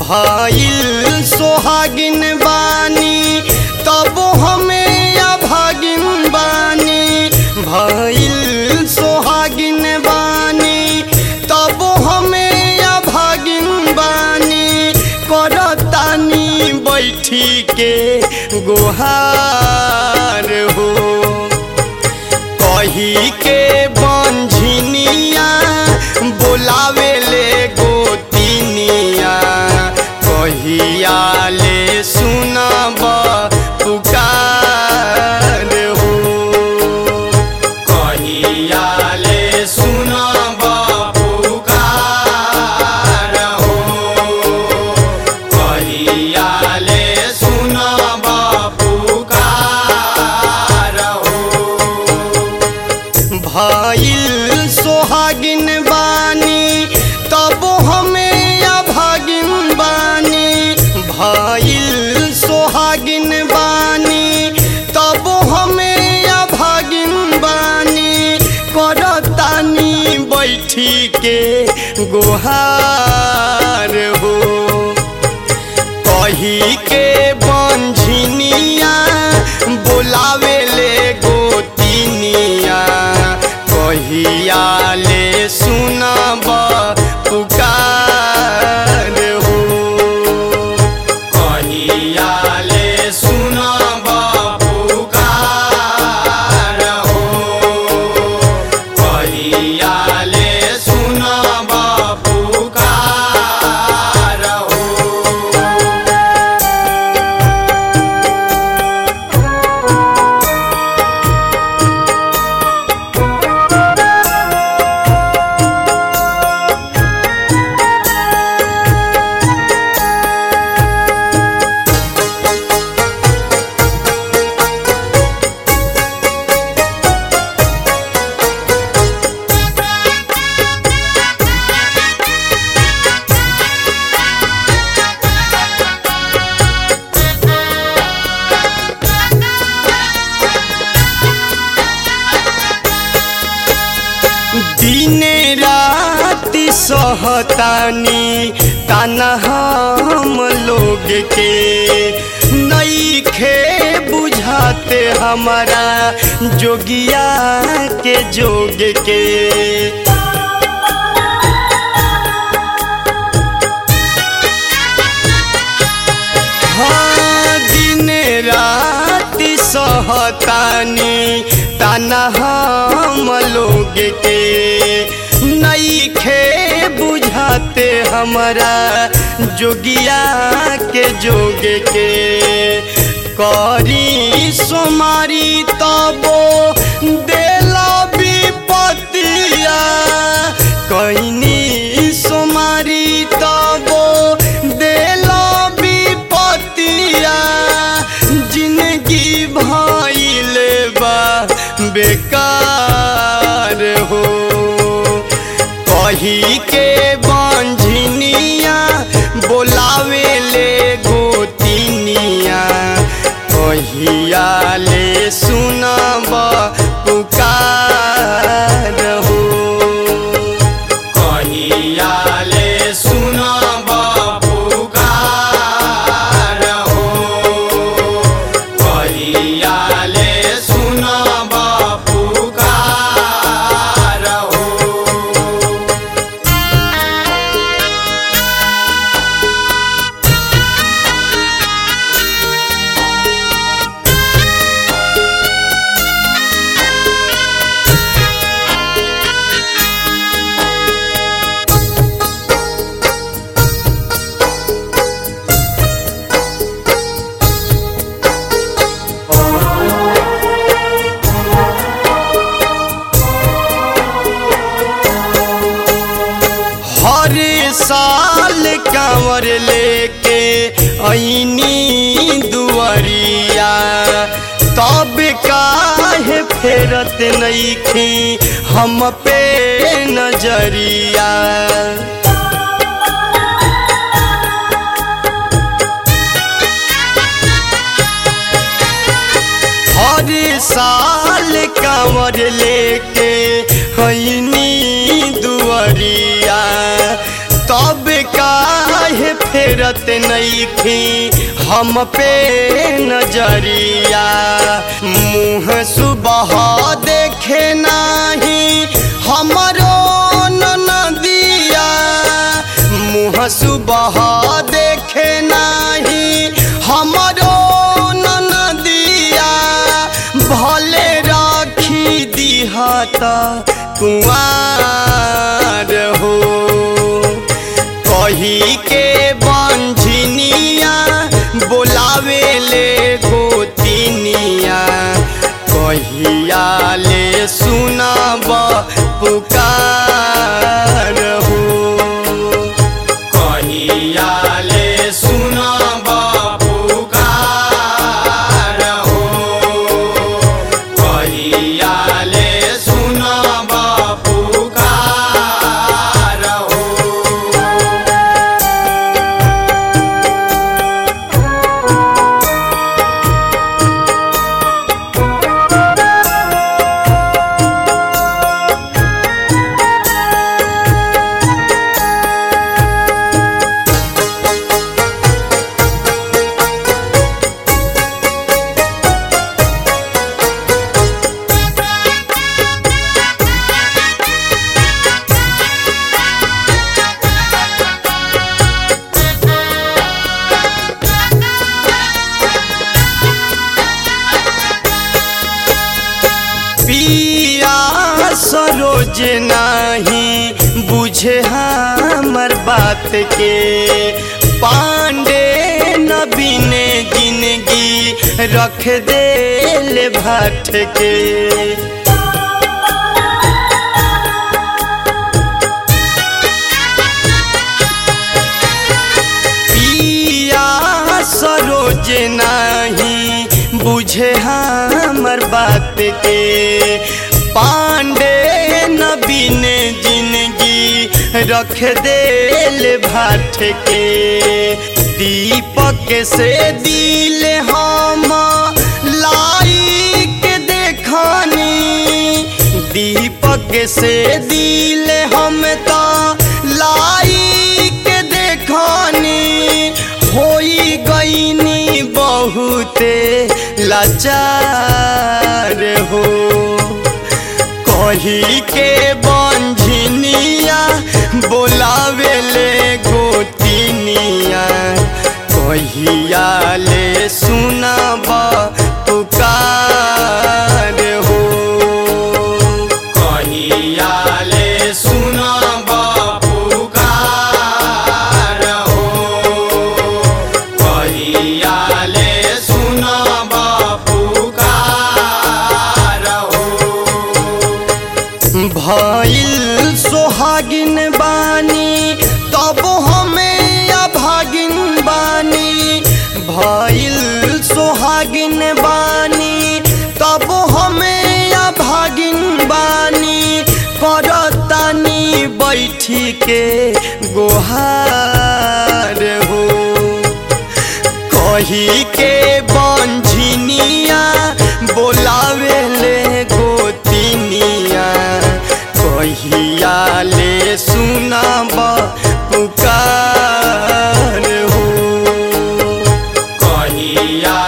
भइल सोहागिन बानी तब हमें अभागिन बानी भइल सोहागिन बानी तब हमें अभागिन बानी करतानी बैठी के गुहार हो कही के बंझिनिया बोलावे ले गोतिनिया कहिया ले सुनब पुकार हो कहिया ले सुनब पुकार हो कहिया ले सुनब पुकार हो भइल सोहागिन बानी तब हमें अभागिन बानी भइल सोहागिन बानी तब हमें अभागिन बानी करतानी बैठी के गुहार हो कही के बंझिनिया बोलावे ले गोतिनिया कहिया ले सुनब पुकार हो कहिया ले सुनब पुकार हो कहिया ले सुनब पुकार हो दिने राति सहतानी ताना हम लोग के नईखे बुझाते हमारा जोगिया के जोग के हाँ दिन राति सहतानी ताना हम लोग के नईखे बुझाते हमारा जोगिया के जोग के करी सोमारी तबो देला विपतिया कैनी सोमारी तबो देला विपतिया जिंदगी भइल बा बेकार हो कही के बंझिनिया बोलावे ले गोतिनिया कहिया ले सुनब पुकार हो कहिया ले सुनब पुकार हो कहिया ले सुनब पुकार हो हर साल कांवर लेके ऐनी दुआरिया तब काहे फेरत नईखी हम पे नजरिया हर साल कांवर लेके हैनी दुआरिया तब काहे फेरत फेरत नईखी हम पे नजरिया मुँह सुबह देखे नाही हमरो नदिया मुँह सुबह देखे नाही हमरो नदिया भले राखी दिहत कुआर हो कही के बंझनिया बोलावे ले गोतिनिया कहिया ले सुनब पुकार हो कहिया ले सुनब पुकार हो कहिया ले सुनब पुकार हो पिया सरोज नाही बुझे हमर बात के पांडे नबीने जिंदगी रख दे भाट के पिया सरोज नाही बुझे हमर बात के पांडे नबीने जिंदगी रख दे भाट के दीपक से दिल हम लाई के देखानी दीपक से दिल हम तो लाई के देखानी होई गईनी बहुते लाचार हो कही के बंझनिया बोलावे ले गोतिनिया कहिया ले सुनब पुकार हो कहिया ले सुनब पुकार हो कहिया ले सुनब पुकार हो भइल सोहागिन बानी तब हमें अभागिन बानी भइल सोहागिन बानी तब हमें अभागिन बानी करतानी बैठी के गोहार हो कही के बंझनिया बोलावे ले गोतिनिया कहिया ले सुनब पुकार हो कहिया